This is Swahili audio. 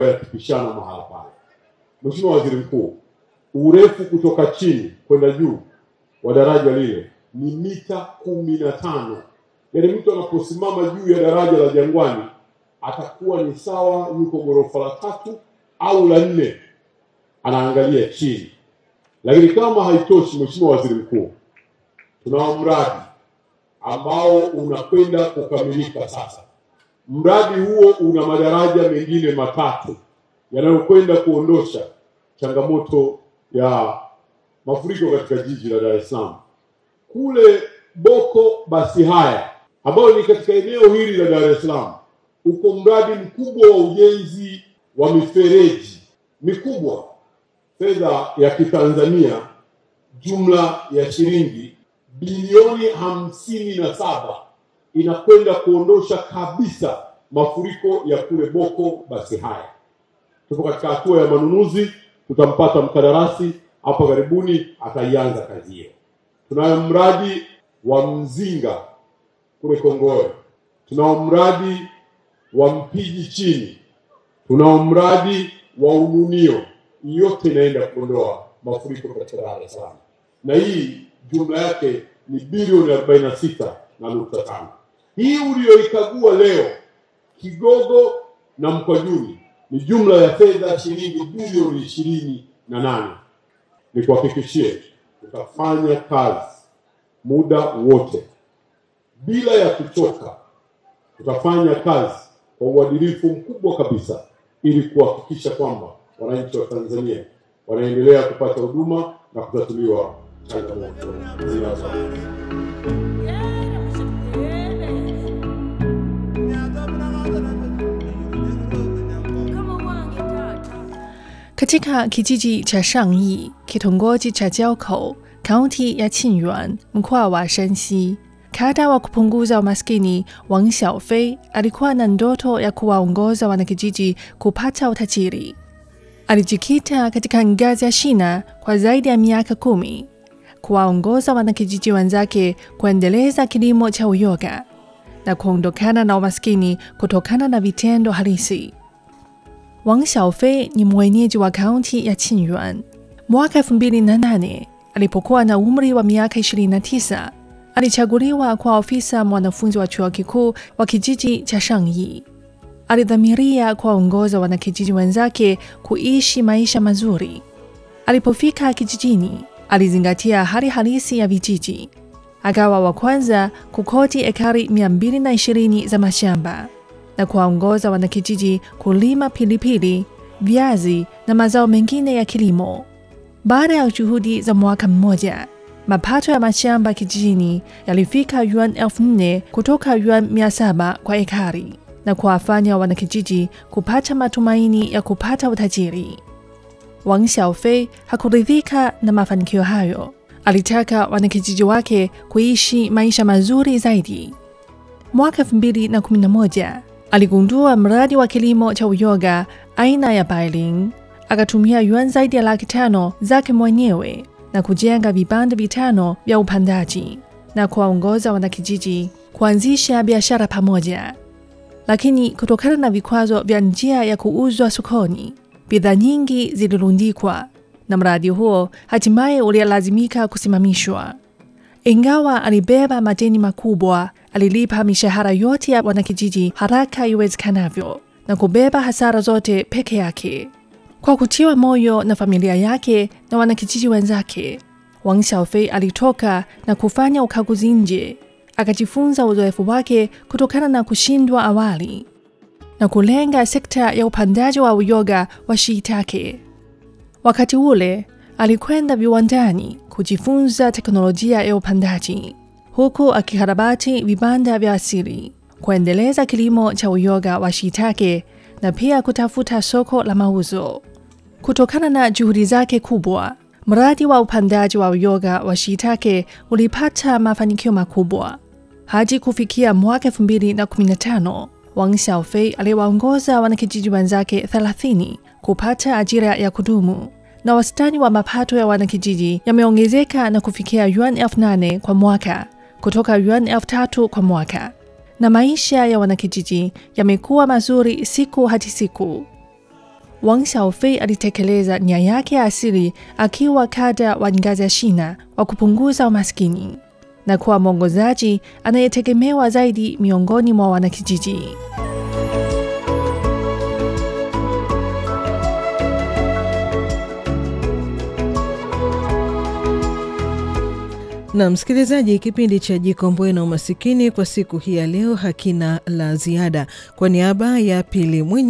yakipishana mahala pale. Mheshimiwa Waziri Mkuu, urefu kutoka chini kwenda juu wa daraja lile ni mita kumi na tano. Yaani mtu anaposimama juu ya daraja la Jangwani atakuwa ni sawa yuko ghorofa la tatu au la nne, anaangalia chini. Lakini kama haitoshi, Mheshimiwa Waziri Mkuu, tunao mradi ambao unakwenda kukamilika sasa. Mradi huo una madaraja mengine matatu yanayokwenda kuondosha changamoto ya mafuriko katika jiji la Dar es Salaam. Kule Boko basi haya ambayo ni katika eneo hili la Dar es Salaam, uko mradi mkubwa wa ujenzi wa mifereji mikubwa, fedha ya kitanzania jumla ya shilingi bilioni hamsini na saba inakwenda kuondosha kabisa mafuriko ya kule Boko basi haya. Tupo katika hatua ya manunuzi, tutampata mkandarasi hapa karibuni, ataianza kazi hiyo. Tunayo mradi wa Mzinga kule Kongowe, tunao mradi wa Mpiji chini, tunao mradi wa Ununio. Yote inaenda kuondoa mafuriko katika Dar es Salaam, na hii jumla yake ni bilioni arobaini na sita na nukta tano. Hii uliyoikagua leo Kigogo na Mkwajuni ni jumla ya fedha shilingi bilioni ishirini na nane. Nikuhakikishie tutafanya kazi muda wote bila ya kuchoka. Tutafanya kazi kwa uadilifu mkubwa kabisa ili kuhakikisha kwamba wananchi wa Tanzania wanaendelea kupata huduma na kutatuliwa changamoto zinazo Katika kijiji cha Shangyi, kitongoji cha Jiaokou, kaunti ya Qingyuan, mkoa wa Shanxi, kada wa kupunguza umaskini Wang Xiaofei alikuwa na ndoto ya kuwaongoza wanakijiji kupata utajiri. Alijikita katika ngazi ya shina kwa zaidi ya miaka kumi, kuwaongoza wanakijiji wenzake kuendeleza kilimo cha uyoga na kuondokana na umaskini kutokana na vitendo halisi. Wang Xiaofei ni mwenyeji wa kaunti ya Qingyuan. Mwaka 2008 alipokuwa na umri wa miaka 29, alichaguliwa kwa ofisa mwanafunzi wa chuo kikuu wa kijiji cha Shangyi. Alidhamiria kuwaongoza wanakijiji wenzake kuishi maisha mazuri. Alipofika kijijini, alizingatia hali halisi ya vijiji. Akawa wa kwanza kukoti ekari 220 za mashamba na kuwaongoza wanakijiji kulima pilipili, viazi na mazao mengine ya kilimo. Baada ya juhudi za mwaka mmoja, mapato ya mashamba kijijini yalifika yuan elfu nne kutoka yuan mia saba kwa ekari na kuwafanya wanakijiji kupata matumaini ya kupata utajiri. Wang Xiaofei hakuridhika na mafanikio hayo. Alitaka wanakijiji wake kuishi maisha mazuri zaidi. Mwaka 2011 aligundua mradi wa kilimo cha uyoga aina ya Bailing. Akatumia yuan zaidi ya laki tano zake mwenyewe na kujenga vibanda vitano vya upandaji na kuwaongoza wanakijiji kuanzisha biashara pamoja. Lakini kutokana na vikwazo vya njia ya kuuzwa sokoni, bidhaa nyingi zilirundikwa na mradi huo hatimaye ulilazimika kusimamishwa. Ingawa alibeba madeni makubwa, alilipa mishahara yote ya wanakijiji haraka iwezekanavyo na kubeba hasara zote peke yake. Kwa kutiwa moyo na familia yake na wanakijiji wenzake, Wang Xiaofei alitoka na kufanya ukaguzi nje, akajifunza uzoefu wake kutokana na kushindwa awali na kulenga sekta ya upandaji wa uyoga wa shiitake. Wakati ule alikwenda viwandani kujifunza teknolojia ya upandaji, huku akikarabati vibanda vya asili, kuendeleza kilimo cha uyoga wa shiitake na pia kutafuta soko la mauzo. Kutokana na juhudi zake kubwa, mradi wa upandaji wa uyoga wa shiitake ulipata mafanikio makubwa. Hadi kufikia mwaka 2015, Wang Xiaofei aliwaongoza wanakijiji wenzake 30 kupata ajira ya kudumu na wastani wa mapato ya wanakijiji yameongezeka na kufikia yuan elfu nane kwa mwaka kutoka yuan elfu tatu kwa mwaka, na maisha ya wanakijiji yamekuwa mazuri siku hadi siku. Wang Xiaofei alitekeleza nia yake ya asili akiwa kada wa ngazi ya shina wa kupunguza umaskini na kuwa mwongozaji anayetegemewa zaidi miongoni mwa wanakijiji. Na msikilizaji, kipindi cha Jikomboe na Umasikini kwa siku hii ya leo hakina la ziada. Kwa niaba ya Pili Mwinyi